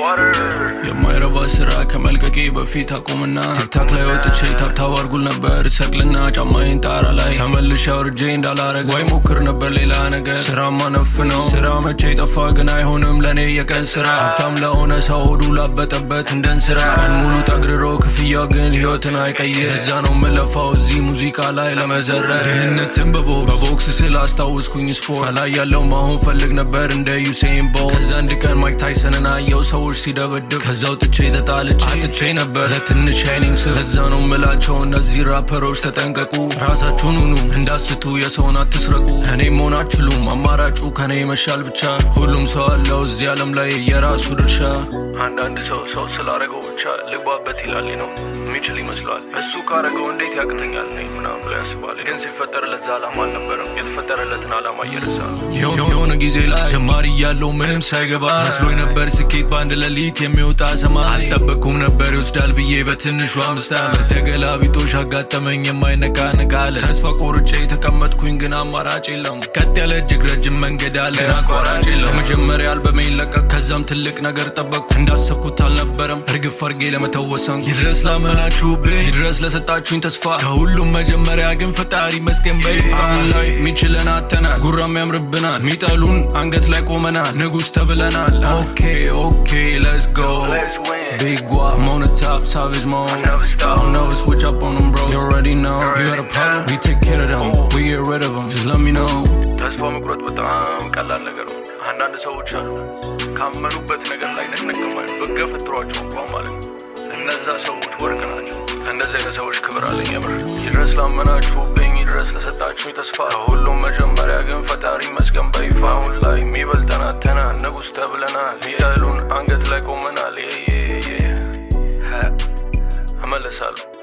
የማይረባ ስራ ከመልቀቄ በፊት አቁምና ቲክታክ ላይ ወጥቼ ታብታብ አርጉል ነበር ሰቅልና ጫማዬን ጣራ ላይ ተመልሼ አውርጄ እንዳላረግ ወይ ሞክር ነበር ሌላ ነገር ስራማ ነፍ ነው ስራ መቼ ጠፋ ግን አይሆንም ለእኔ የቀን ስራ ሀብታም ለሆነ ሰው ሆዱ ላበጠበት እንደን ስራ ቀን ሙሉ ጠግርሮ ክፍያ ግን ህይወትን አይቀይር እዛ ነው የምለፋው እዚህ ሙዚቃ ላይ ለመዘረር ድህነትን በቦክስ በቦክስ ስል አስታውስኩኝ ስፖርት ላይ ያለው ማሆን ፈልግ ነበር እንደ ዩሴን ቦልት ከዛ አንድ ቀን ማይክ ታይሰንን አየው ሰዎች ሲደበድብ ከዛው ጥቼ ተጣልቼ አጥቼ ነበር ለትንሽ ሻይኒንግ ስር እዛ ነው ምላቸው እነዚህ ራፐሮች ተጠንቀቁ ራሳችሁን ሁኑ እንዳስቱ የሰውን አትስረቁ እኔ መሆን አችሉም አማራጩ ከኔ ይመሻል ብቻ ሁሉም ሰው አለው እዚህ ዓለም ላይ የራሱ ድርሻ አንዳንድ ሰው ሰው ስላረገው ብቻ ልግባበት ይላል ነው የሚችል ይመስለዋል እሱ ካረገው እንዴት ያቅተኛል ነኝ ምናምን ብሎ ያስባል ግን ሲፈጠርለት ዛ ዓላማ አልነበረም የተፈጠረለትን ዓላማ እየረሳ ነው የሆነ ጊዜ ላይ ጀማሪ እያለው ምንም ሳይገባ መስሎ ነበር ስኬት በአንድ ሌሊት የሚወጣ ሰማይ አልጠበቅኩም ነበር ይወስዳል ብዬ በትንሹ አምስት ዓመት ተገላቢጦሽ አጋጠመኝ የማይነቃነቅ አለ ተስፋ ቆርጬ የተቀመጥኩኝ ግን አማራጭ የለም ቀጥ ያለ እጅግ ረጅም መንገድ አለ ግን አቋራጭ የለም መጀመሪያ አልበሜ ለቀቅ ከዛም ትልቅ ነገር ጠበቅኩ እንዳሰብኩት አልነበረም እርግፍ አርጌ ለመተወሰን ይድረስ ላመናችሁብኝ ይድረስ ለሰጣችሁኝ ተስፋ ከሁሉም መጀመሪያ ግን ፈጣሪ መስገን በይፋ አሁን ላይ ሚችለን አተናል ጉራም ያምርብናል ሚጠሉን አንገት ላይ ቆመናል ንጉስ ተብለናል ኦኬ ኦኬ ሌትስ ጎ Big guap, I'm on the top, savage mode. I don't never switch up on them, bro. You already know. You got a problem? We take care of them. We get rid of them. Just let me know. ተስፋ መቁረጥ በጣም ቀላል ነገር ነው። አንዳንድ ሰዎች አሉ ካመኑበት ነገር ላይ ነቅነቀማል በገፈትሯቸው እንኳን ማለት ነው። እነዛ ሰዎች ወርቅ ናቸው። እንደዚህ አይነት ሰዎች ክብር አለኝ የምር። ይድረስ ላመናችሁብኝ፣ ይድረስ ለሰጣችሁኝ ተስፋ። ከሁሉም መጀመሪያ ግን ፈጣሪ መስገን በይፋ። አሁን ላይ የሚበልጠን አተናል፣ ንጉስ ተብለናል። ያሉን አንገት ላይ ቆመናል። እመለሳለሁ